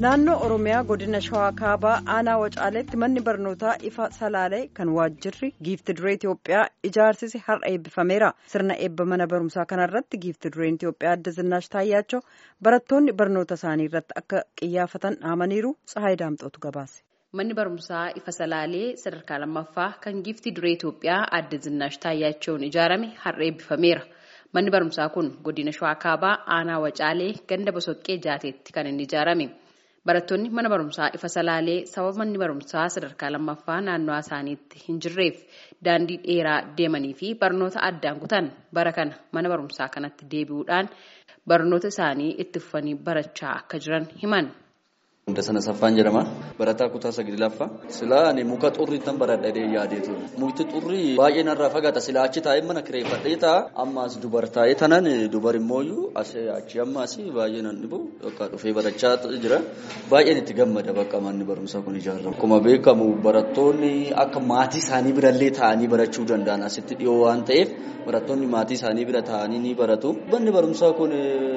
naannoo oromiyaa godina shawaa kaabaa aanaa wacaaleetti manni barnootaa ifa salaalee kan waajjirri giifti duree itiyoophiyaa ijaarsise har'a eebbifameera sirna eebba mana barumsaa kanarratti giifti dureen itiyoophiyaa adda zinaash taayyaachoo barattoonni barnoota isaanii irratti akka qiyyaafatan dhaamaniiru tsahaay daamxootu gabaase. manni barumsaa ifa salaalee sadarkaa lammaffaa kan giifti duree itiyoophiyaa adda zinaash taayyaachoon ijaarame har'a eebbifameera. manni barumsaa kun godina shawaa kaabaa aanaa wacaalee ganda bosoqqee jaateetti kan inni ijaarame barattoonni mana barumsaa ifa salaalee sababa manni barumsaa sadarkaa lammaffaa naannoo isaaniitti hin jirreef daandii dheeraa deemanii fi barnoota addaan kutan bara kana mana barumsaa kanatti deebi'uudhaan barnoota isaanii itti fufanii barachaa akka jiran himan. Hunda sana saffaan jedhama. Barataa kutaa saglaffaa. Silaa ani muka xurrii tan baradhadhee yaadee ture. Mukti xurrii baay'ee narraa fagaata. Silaa achi taa'ee mana kireeffadhee taa'a. Ammaas dubar taa'ee tanan dubar immooyyuu achi ammaas baay'ee nan dhibu yookaan dhufee barachaa jira. Baay'een itti gammada bakka manni barumsaa kun ijaaramu. Akkuma beekamu barattoonni akka maatii isaanii birallee taa'anii barachuu danda'an asitti dhiyoo waan ta'eef barattoonni maatii isaanii bira taa'anii ni baratu. Manni barumsaa kun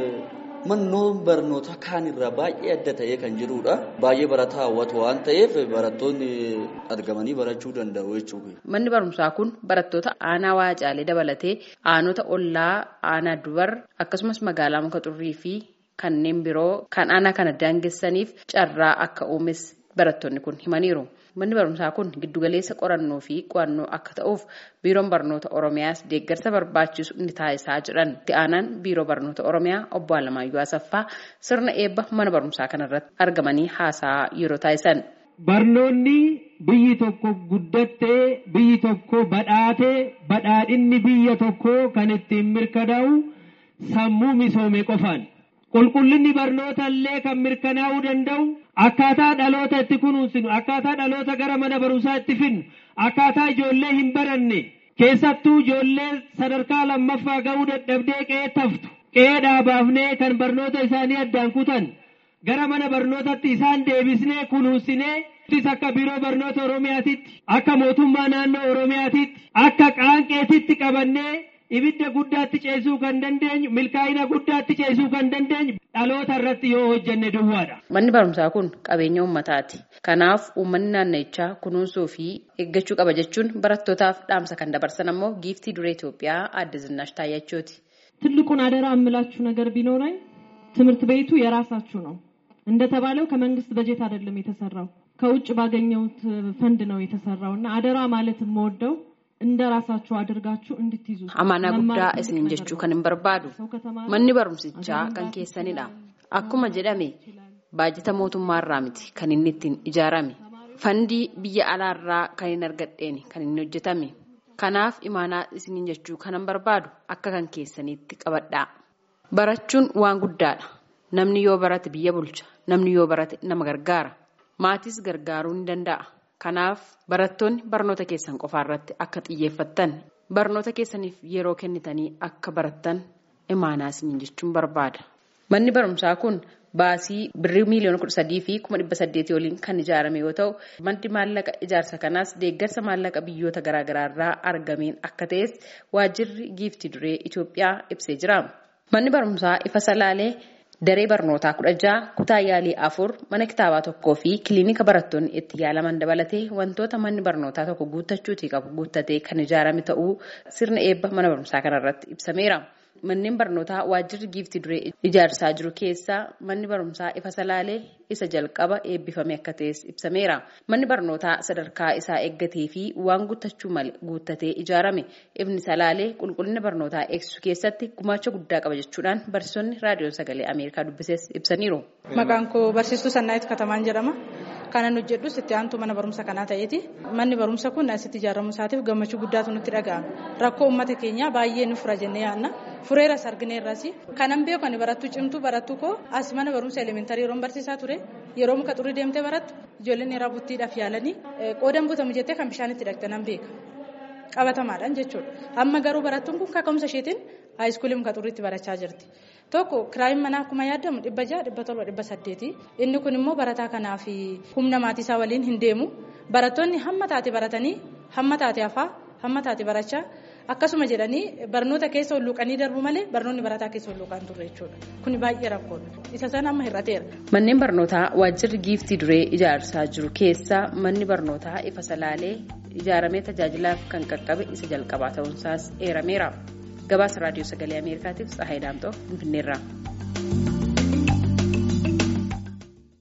Mannoon barnoota kaan irraa baay'ee adda ta'ee kan jirudha. Baay'ee barataa hawwatu waan ta'eef barattoonni argamanii barachuu danda'u jechuudha. Manni barumsaa kun barattoota aanaa waacaalee dabalatee aanota ollaa aanaa dubar akkasumas magaalaa muka xurrii fi kanneen biroo kan aanaa kana daangessaniif carraa akka uumes barattoonni kun himaniiru. Manni barumsaa kun giddugaleessa qorannoo fi qo'annoo akka ta'uuf biiroon barnoota Oromiyaas deeggarsa barbaachisu ni taasisaa jiran. Itti aanaan biiroo barnoota Oromiyaa obbo Alamaayyoo Asaffaa sirna eebba mana barumsaa kanarratti argamanii haasaa yeroo taasisan. Barnoonni biyyi tokko guddattee biyyi tokko badhaatee badhaadhinni biyya tokkoo kan ittiin mirkanaa'u sammuu misoome qofaan. Qulqullinni barnoota illee kan mirkanaa'uu danda'u akkaataa dhaloota itti kunuunsinu akkaataa dhaloota gara mana barumsaa itti finnu akkaataa ijoollee hin baranne keessattuu ijoollee sadarkaa lammaffaa ga'uu dadhabdee qe'ee taftu qe'ee dhaabaafnee kan barnoota isaanii addaan kutan gara mana barnootatti isaan deebisnee kunuunsinee akka biiroo barnoota oromiyaatitti akka mootummaa naannoo oromiyaatitti akka qaanqeetitti qabannee. ibidda guddaatti ceesuu kan dandeenyu milkaa'ina guddaatti ceesuu kan dandeenyu dhaloota irratti yoo hojjenne duwwaadha. Manni barumsaa kun qabeenya uummataati. Kanaaf uummanni naannichaa kunuunsuu fi eeggachuu qaba jechuun barattootaaf dhaamsa kan dabarsan ammoo giiftii duree Itoophiyaa adda Zinaash Taayyachooti. ትልቁን አደራ የምላችሁ ነገር ቢኖረኝ ትምህርት ቤቱ የራሳችሁ ነው። እንደተባለው ከመንግስት በጀት አይደለም የተሰራው ከውጭ ባገኘሁት ፈንድ ነው የተሰራው እና አደራ ማለት የምወደው እንደ ራሳችሁ አድርጋችሁ እንድትይዙ Amaanaa guddaa isiniin jechuu kan hin barbaadu manni barumsichaa kan keessanidha. Akkuma jedhame baajata mootummaarraa miti kan inni ittiin ijaarame. Fandii biyya alaarraa kan hin argadheen kan inni hojjetame. Kanaaf imaanaa isiniin jechuu kan hin barbaadu akka kan keessaniitti qabadhaa. Barachuun waan guddaadha. Namni yoo barate biyya bulcha. Namni yoo barate nama gargaara. Maatis gargaaruu ni danda'a. Kanaaf barattoonni barnoota keessan qofaa irratti akka xiyyeeffattan barnoota keessaniif yeroo kennitanii akka barattan imaanaa isiniin jechuun barbaada. Manni barumsaa kun baasii birrii miiliyoona kudha sadii fi kuma dhibba saddeetii waliin kan ijaarame yoo ta'u maddi maallaqa ijaarsa kanaas deeggarsa maallaqa biyyoota garaagaraa irraa argameen akka ta'es waajjirri giiftii duree Itoophiyaa ibsee jira. Manni barumsaa ifa salaalee. Daree barnootaa kudha ja'a kutaa yaalii afur mana kitaabaa tokkoo fi kiliinika barattoonni itti yaalaman dabalatee wantoota manni barnootaa tokko guuttachuutii qabu guuttatee kan ijaarame ta'uu sirna eebba mana barumsaa kanarratti ibsameera. Manneen barnootaa waajjirri giiftii duree ijaarsaa jiru keessaa manni barumsaa ifa salaalee isa jalqaba eebbifame akka ta'es ibsameera. Manni barnootaa sadarkaa isaa eeggatee fi waan guuttachuu malee guuttatee ijaarame ifni salaalee qulqullina barnootaa eegsisuu keessatti gumaacha guddaa qaba jechuudhaan barsiisonni raadiyoon sagalee Ameerikaa dubbises ibsaniiru. Maqaan koo barsiistuu Sannaayit Katamaan jedhama. Kanan hojjedhus itti aantuu mana barumsa kanaa ta'eeti. Manni barumsa kun asitti ijaaramu isaatiif gammachuu guddaatu nutti dhaga'ama. Rakkoo uummata keenyaa baay'ee nu fura jennee yaadna. Fureeras argineerras. Kanan beeku ani barattuu cimtuu barattuu koo as mana barumsa elementarii yeroon barsiisaa ture. Yeroo muka xurii deemtee barattu ijoolleen irraa buttiidhaaf yaalanii qoodan butamu jettee kan bishaan itti dhaqxe nan beeka. Qabatamaadhaan jechuudha. Amma garuu barattuun kun kaka'umsa isheetiin haayiskuulii muka xurriitti barachaa jirti. Tokko kiraayin manaa akkuma yaadamu dhibba ja'a dhibba torba dhibba saddeeti. Inni kun immoo barataa kanaaf humna maatii isaa waliin hin deemu. Barattoonni hamma taate baratanii hamma taate hafaa hamma taate barachaa akkasuma jedhanii barnoota keessa hulluuqanii darbu malee barnoonni barataa keessa hulluuqaan turre jechuudha kun baay'ee rakkoodha isa sana amma hir'ateera. Manneen barnootaa waajjirri giiftii duree ijaarsaa jiru keessa manni barnootaa ifa salaalee ijaaramee tajaajilaaf kan qaqqabe isa jalqabaa ta'uunsaas eerameera. Gabaasa raadiyoo sagalee Ameerikaatiif Tsahaay Daamxoo Finfinneerraa.